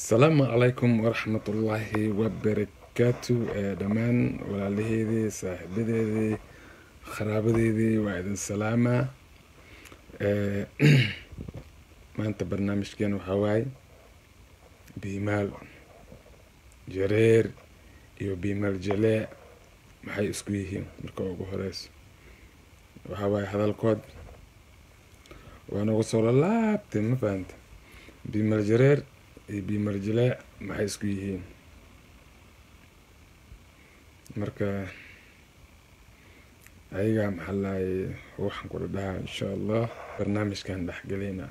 asalaamu calaykum waraxmatullaahi wabarakaatu dhammaan walaalaheedii saaxiibadeedii qaraabadeedii waa idin salaamaa maanta barnaamijkeen waxaa waaye biimaal jareer iyo biimaal jalee maxay isku yihiin marka ugu horeyso waxaa waaye hadalkood waa nagu soo lalaabtay ma fahanta biimaal jareer iyo biimaal jalee maxay isku yihiin marka ayagaa maxaa lahay waxaan kula dhahaa insha allah barnaamijkan dhexgelina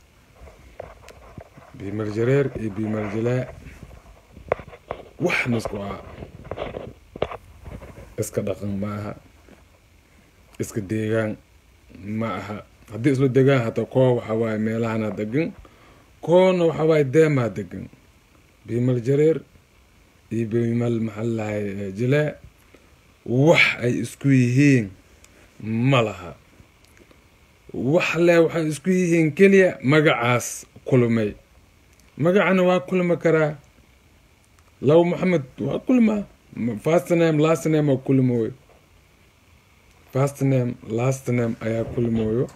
biimaal jareer iyo biimaal jalee wax misku ah iska dhaqan ma aha iska deegaan ma aha haddii isla degaan hataa koo waxaa waaye meelahana degan koona waxaa waaye deemaa degan biimal jareer iyo biimal maxaa lahay jalee wax ay isku yihiin ma laha wax le waxay isku yihiin keliya magacaas kulmay magacana waa kulmi karaa law maxamed waa kulmaa fastname lastname waa kulmooyo fastname lastname ayaa kulmooyo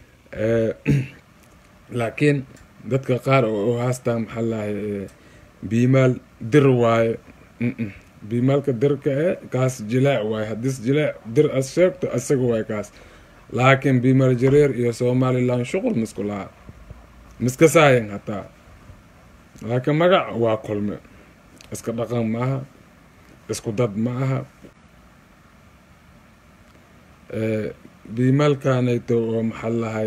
laakiin dadka qaar oo haastaa maxaa lahay biimaal dir waaye biimaalka dirka e kaas jilaac waaye haddiis jilaac dir as sheegto isaga waaye kaas laakiin biimaal jareer iyo somalilan shuqul misku laha miska saayan hataa laakiin magac waa kulme iska dhaqan ma aha isku dad ma aha biimaalkanayto oo maxaa lahay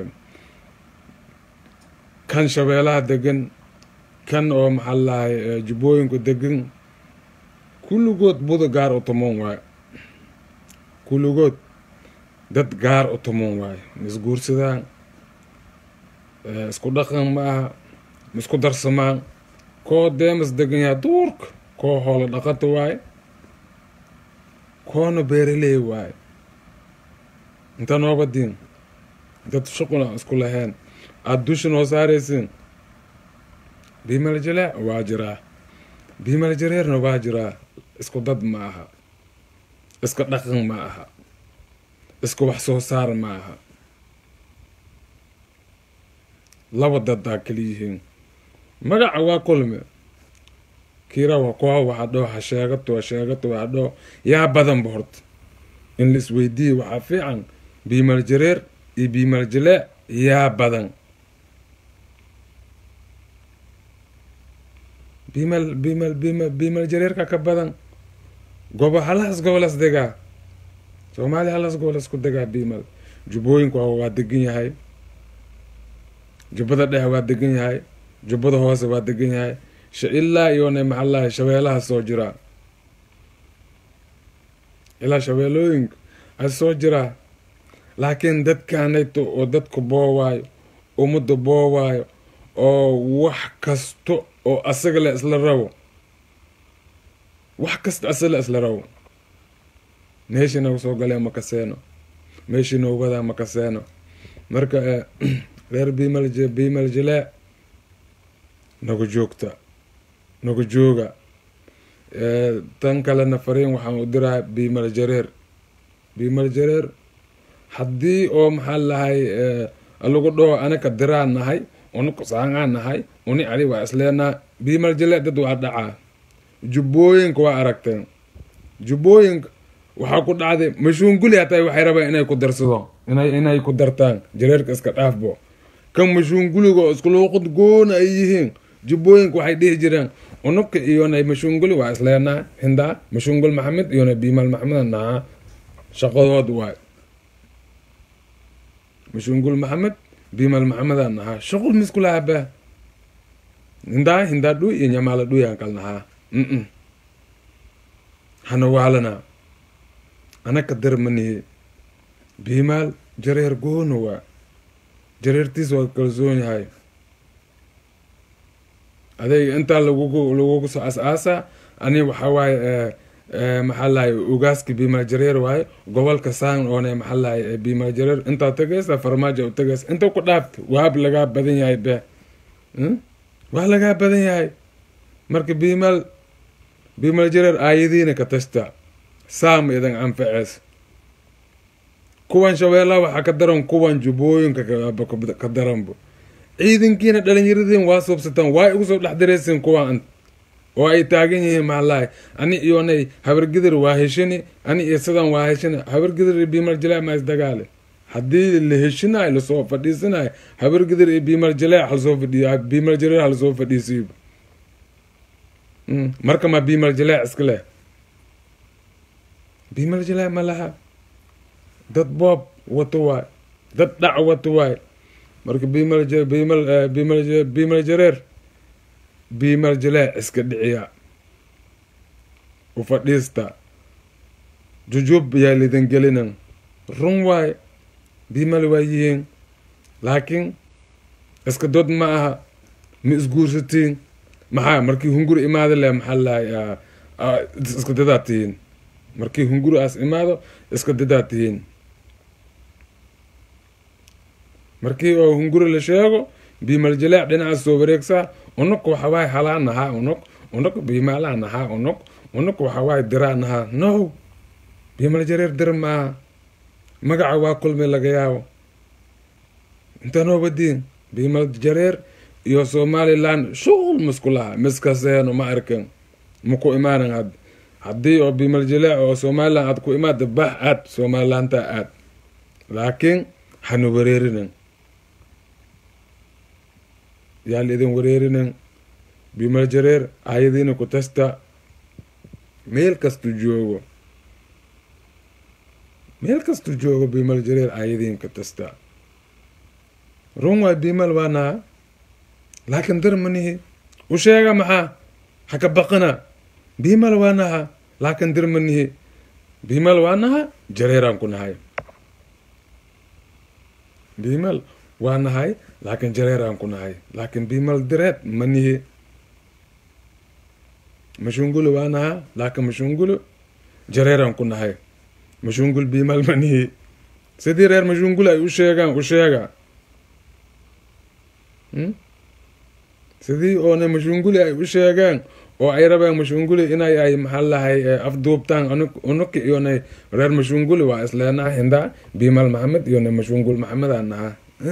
kan shabeelaha degan kan oo maxaa lahay jubbooyinku degan kulligood buda gaar u tumoon waayo kulligood dad gaar u tumoon waayo misguursadaan isku dhaqan ma aha misku darsamaan koo deemas degan yaha duurka koo hoolo dhaqata waaye koona beeraley waaye inta nooga diin dad shuqula isku laheen aada dusha noo saaraysiin biimal jalee waa jiraa biimal jareerna waa jiraa isku dad ma aha iska dhaqan ma aha isku wax soo saar ma aha laba dadaa kala yihiin magaca waa kulme kiira wa kooa waxa dhoo ha sheegato ha sheegato waxa dhoo yaa badanba horta in la isweydiiye waxaa fiican biimal jareer iyo biimal jalee yaa badan biimal biimal biimal biimal jareerka ka badan gobo halaas gobolas degaa soomaaliya halaas gobolas ku degaa biimal jubbooyinku waa degan yahay jubbada dhexe waa degan yahay jubbada hoose waa degan yahay ilaa iyona maxaa lahay shabeelaha soo jiraa ilaa shabeelooyinka a soo jiraa laakiin dadkanayto oo dadku boowaayo ummadda boowaayo oo wax kasto oo asaga le isla rabo wax kasta asaga le isla rabo meeshii nagu soo galee makaseeno meeshii nagu wadaa makaseeno marka reer biimal biimal jalee nagu joogta nagu jooga tan kalena fariin waxaan u diraa biimal jareer biimal jareer haddii oo maxaa lahay lagu dhaho anaka diraa nahay uni kusaangaa nahay uni ali waa isleenaa biimal jalee dad waa dhacaa jubbooyinka waa aragteen jubbooyinka waxaa ku dhacday mashuunguli hataa waxay rabaan inay ku darsado inay inay ku dartaan jareerka iska dhaafbo kan mashuunguliga oo iskuluuqad goona ay yihiin jubbooyinka waxay dhihi jireen unugka iyona mashuunguli waa isleenaa hindaa mashuungul maxamed iyona biimaal maxamed nahaa shaqadood waay mashuungul maxamed biimaal maxameda nahaa shuqul miskulahabaa hindaa hindaa dhuy iyo nyamaala dhuyaan kal nahaa mm hana waalanaa anaka darmaniye biimaal jareer goona waa jareertiis waa kalsoon yahay adayga intaa lagugu lagugu soo as-aasa ani waxaa waaye maxaa lahay ugaaski biimal jareer waaye gobolka saan oone maxaa lahay biimal jareer intaa tagaysa farmaajo u tagaysa inta ku dhaafta waab lagaa badan yahay be waa lagaa badan yahay marka biimal biimal jareer aayadiina ka tashta saama idan anfacees kuwan shabeellaha waxaa ka daran kuwan jubbooyinka ka daranbo ciidankiina dhalinyaradiin waa soobsataan waa igu soo dhex dareysiin kuwaan oo ay taagan yihiin maxalahay ani iyonay habargidir waa heshini ani iyo sidan waa heshini habargidir iyo biimal jaleec ma isdagaale haddii la heshinayo lasoo fadhiisanayo habargidir iyo biimal jaleec halasoo fadhiyo biimal jareer halasoo fadhiisiiba marka ma biimal jaleec iska leh biimal jaleec ma laha dad boob wato waay dad dhac wato waay marka biimal biimal biimal biimal jareer biimal jaleec iska dhiciya u fadhiista jujub yaa lidin gelinan run waay biimal waa yihiin laakiin iska dod ma aha ma isguursatiin maxaa markii hungur imaado leh maxaa lahay iska dadaa tihiin markii hunguraas imaado iska dadaa tihiin markii oo hunguri la sheego biimal jaleec dhinacaas soo wareegsaa unug waxawaaye halaa nahaa unug unug biimaalaa nahaa unug unug waxawaaye diraa nahaa no biimal jareer dir maaha magaca waa kulmi laga yaabo intanoo badiin biimal jareer iyo somaliland shuqul misku laha miskaseeno ma arkan maku imaanan had haddii oo biimal jaleec oo somaliland aad ku imaada bax aad somalilanta aad laakiin hana wareerinan yaa la idin wareerinan biimal jareer ayadiina ku tasta meel kastu joogo meel kastu joogo biimal jareer ayadiin ka tasta run waay biimal waa naha laakiin dar manihi u sheega maxaa haka baqina biimal waa naha laakiin dir manihi biimal waa naha jareeraan ku nahay biimal waa nahay laakiin jareeraan ku nahay laakiin biimal direed manihi mashungulu waa naha laakiin mashungulu jareeraan ku nahay mashungul biimal manihi sidii reer mashungul ay u sheegaan u sheega sidii oona mashunguli ay u sheegaan oo ay rabeen mashunguli inay ay maxaa lahay afduubtaan unuki iyona reer mashunguli waa isleenaha hindaa biimal maxamed iyona mashungul maxamedaa nahaa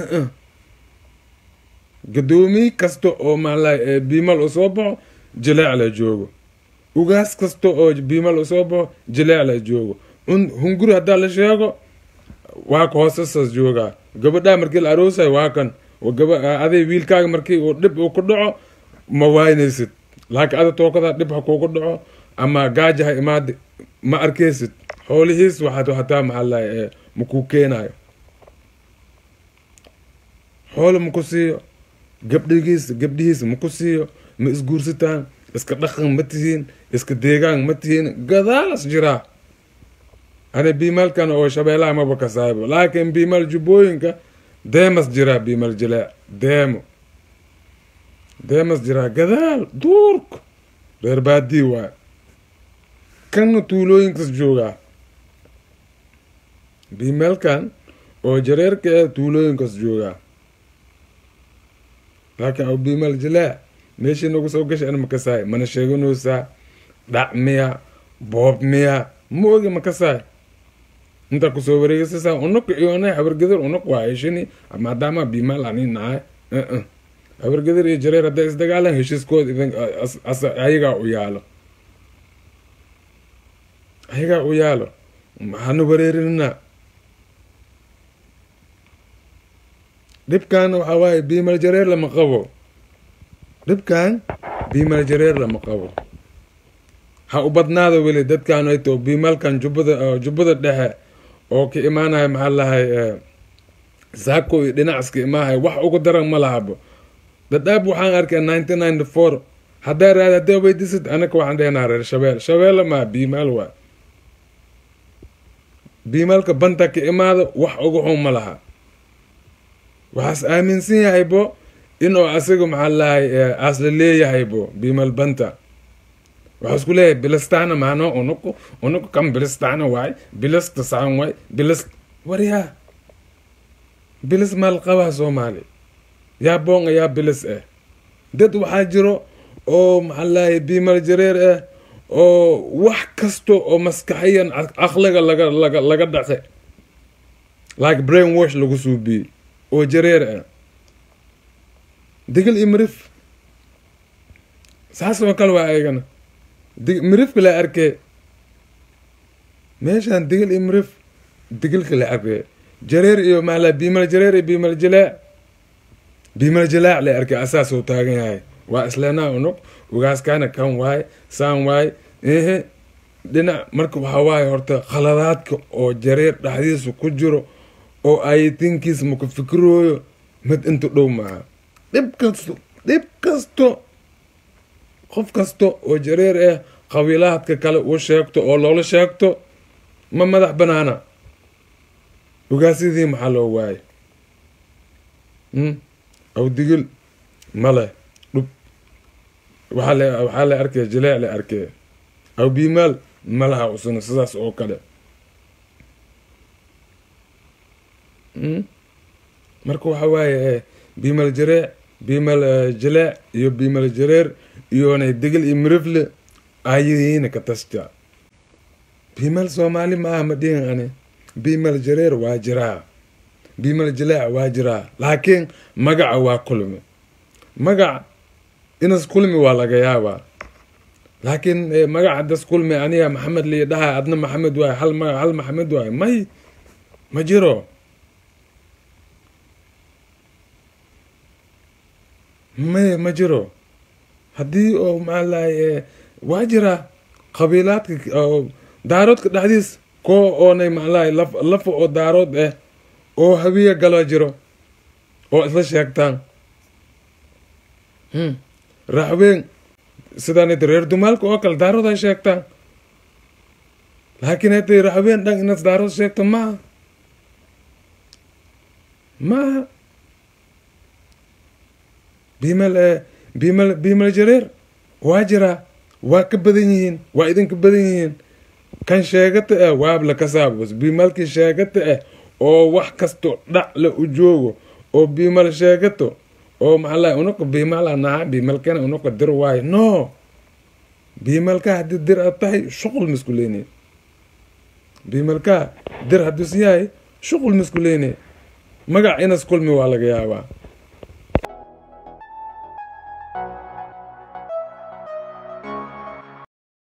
gadoomiye kasta oo maxalahay biimal usoo baxo jileec la joogo ugaas kasta oo biimal usoo baxo jileec la joogo hunguri haddaa la sheego waa ka hoosasas joogaa gabadhaa markii la aroosay waa kan aday wiilkaaga markii uu dhib uu ku dhaco ma waynaysid laakiin ada tookadaa dhib ha kuugu dhaco ama gaaja ha imaada ma arkeysid xoolihiis waxaad hataa maxaalahay makuu keenayo xoolo maku siiyo gabdhigiis gabdhihiis maku siiyo ma isguursataan iska dhaqan ma tihiin iska deegaan ma tihiin gadaalas jiraa ani biimaalkan oo shabeelaha maba kasaaybo laakiin biimaal jubbooyinka deemas jiraa biimal jileec deemo deemas jiraa gadaal duurka reer baadii waay kanna tuulooyinkas joogaa biimalkan oo jareerka ee tuulooyinkas joogaa laakiin oo biimal jileec meeshii nagu soo gashay an makasaay mana sheeganoosaa dhac miya boob miya ma ogi makasaay intaa kusoo wareegeysasa unuk iyona habargedir unuk waa heshini maadaama biimaal ani nahay habargedir iyo jareer hadday isdagaalan heshiiskood idin ayagaa u yaalo ayagaa u yaalo maxaana wareerinina dhibkan waxaa waaye biimal jareer lama qabo dhibkan biimal jareer lama qabo ha u badnaado weli dadkan ay too biimalkan jubbada jubbada dhexe oo ka imaanaya maxaa lahay saako iyo dhinacaska imaahay wax ugu daran ma lahabo dadaab waxaan arkay nineteen ninety four haddaa raad haddaa weydiisid anaka waxaan dhehnaa reer shabeel shabeelle maa biimaal waa biimaalka banta ka imaado wax ugu xun ma laha waxaas aaminsan yahay bo inuu asaga maxaa lahay aasla leeyahay bo biimaal banta waxaa isku leeyahay bilistana maano unuku unuku kan bilistana waay bilista saan waay bilis waryaa bilis maal qabaa soomaali yaa boonga yaa bilis eh dad waxaa jiro oo maxaa lahay biimal jareer ah oo wax kasta oo maskaxiyan aqliga laga laga laga dhacay like brain wash lagu suubiyey oo jareer ah digil iyo mirif saas oo kale waa ayagana mirifka la arkee meeshaan digil iyo mirif digilka la arkee jareer iyo maala biimal jareer iyo biimal jilaac biimal jilaac la arkay asaas oo taagan yahay waa isleenaa unug ugaaskaana kan waaye saan waaye ehe dhinac marka waxaa waaye horta khaladaadka oo jareer dhexdiisa ku jiro oo ayatinkiisa maku fikirooyo mid inta dhow maaha dhib kasto dhib kasto qof kasta oo jareer ah qabiilaadka kale uu sheegto oo loola sheegto ma madax banaana ogaasyadii maxaa loo waaye aw digil male dhub waxaa la waxaa la arkaya jileec la arkaya aw biimaal malaha usuna sidaas oo kale marka waxaa waaye biimal jareec biimal jileec iyo biimal jareer iyona digil iyo mirifle ayayiina ka tasja biimal soomaali ma aha ma dhihin ani biimal jareer waa jiraa biimal jileec waa jiraa laakiin magaca waa kulmi magaca inas kulmi waa laga yaabaa laakiin magaca das kulmi aniga maxamed lii dhaha adna maxamed waay hal magac hal maxamed waay may ma jiro may ma jiro haddii oo maxaa lahay waa jiraa qabiilaadka oo daaroodka dhexdiis koo oonay maxalahay laf lafa oo daarood ah oo hawiya galo jiro oo isla sheegtaan raaxweyn sidaanit reer dumaalka oo kale daarood ay sheegtaan laakiin hatay raaxweyn dhan inas daarood sheegto maaha maaha biimal biimal biimal jareer waa jiraa waa ka badan yihiin waa idinka badan yihiin kan sheegata ah waabla ka saabos biimalkii sheegata ah oo wax kasto dhac la u joogo oo biimal sheegato oo maxaa unuka biimala naha biimalkana unuka dir waayo no biimalka haddii dir aad tahay shuqul misku leynay biimalka dir haddus yahay shuqul misku leynay magac inas kulmi waa laga yaabaa